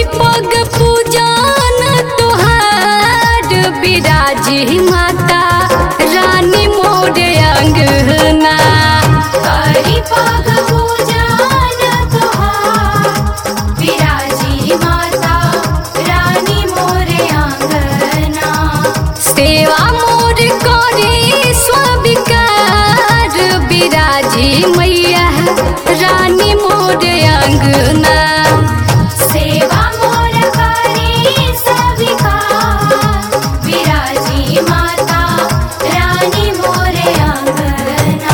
पग पूजन तुहार बिराजी माता रानी मोर अंगना करी पग पूजन तुहार विराजी माता रानी मोरे आंगना सेवा मोर करे स्वीकार बिराजी मैया रानी मोर अंगना सेवा मोर करी सविकार विराजी माता रानी मोरे आंगना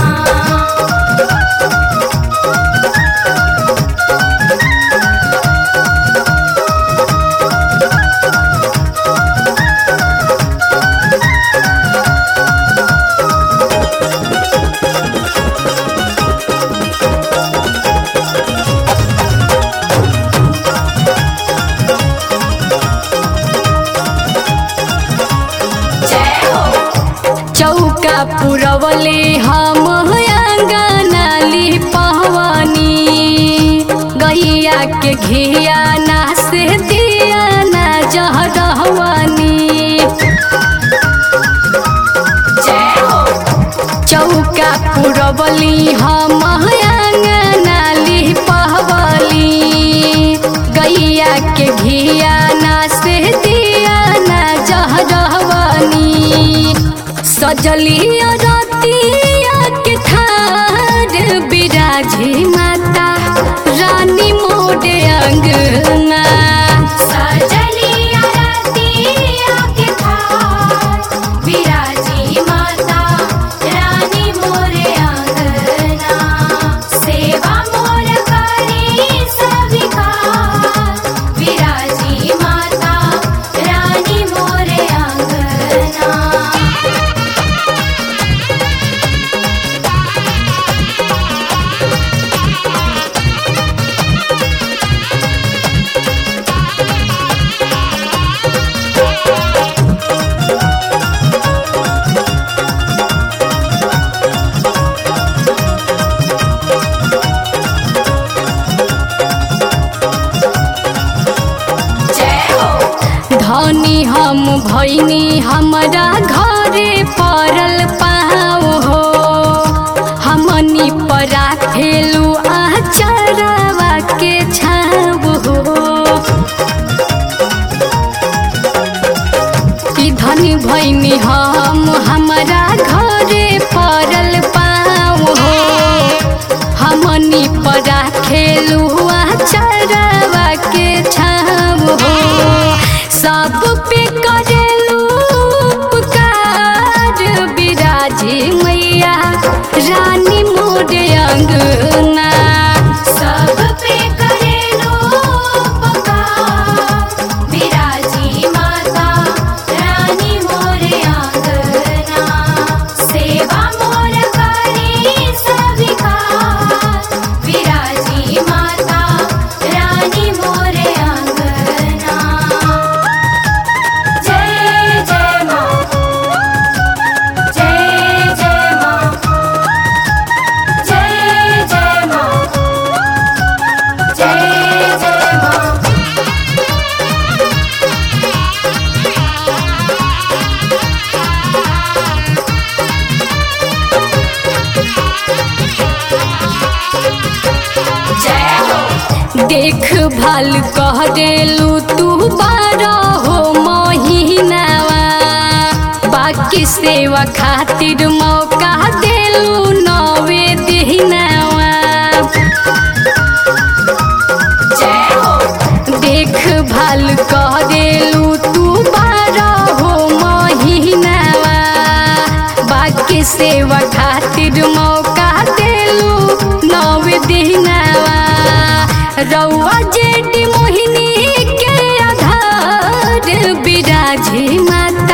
जय हो चौका पुरवले हम अंगना लिपवनी गैया के घिया ना से दिया ना जहरवनी जय हो चौका पुरवली हम अंगना लिपवली गैया के घिया ना से दिया ना जहरवनी सजली रतिया के ठार बिराजी माता रानी मोर अंगना सजली आरतिया के थार विराजी माता रानी मोरे आंगना सेवा मोर करी सविकार विराजी माता रानी मोरे आंगना जय हो धनी हम भैनी हमरा घरे पड़ल पाओ हो हमनी परा खेलू आचरवा के छाव हो कि धनी भैनी हम हमरा घरे पड़ल पाओ हो हमनी परा खेलू आचरवा के छाव हो सब पे करेलू उपकार बिराजी मैया रानी मोर अंगना सब पे करेलो उपकार विराजी माता रानी मोरे आंगना सेवा मोर करी सविकार विराजी माता रानी मोरे आंगना जय जय माँ जय जय माँ जय जय माँ जय जय माँ जय हो देख भाल कह देलू तू बारह हो महीनावा बाकी सेवा खातिर मौका देलू नवे दिनावा जय हो देख भाल कह देलू तू बारह हो महीनावा बाकी सेवा खातिर मौका देलू नव दिनावा रउआ जेडी मोहिनी के आधार बिराजी माता